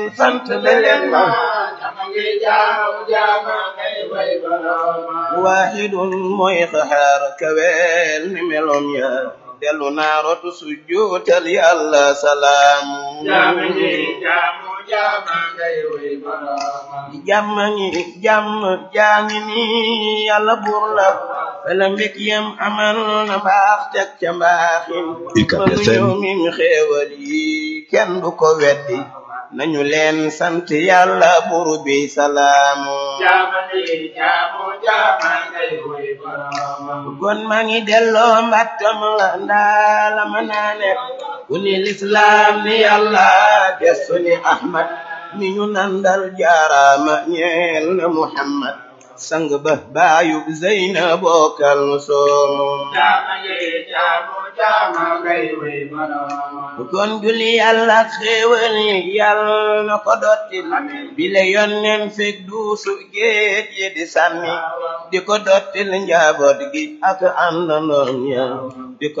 sant leen ma waaxidun mooy xaxaar kaweel ni meloom ya dellu naa rotu sujjuutal yàlla salaamu jàmm ngi jàmm jaangi ni yàlla buur la fela mbég yam amal na mbaax teg ca mbaaxin mënu ñëw mim xéewal yi kenn du ko weddi nañu leen sant yàlla buur bi salaamu kon maa ngi delloo mbattam la ndaala ma naane ku ni lislaam ni yàlla gestu ni ahmad mi ñu nandal jaaraama ñeel na muhammad sang ba baayub zeyna bokkal soomu kon julli yàlla xéewal yi yàlla na ko dottil bile yonnen fekk duusu géej yi di sànni di ko dottil njaboot gi ak àndandoom ya di ko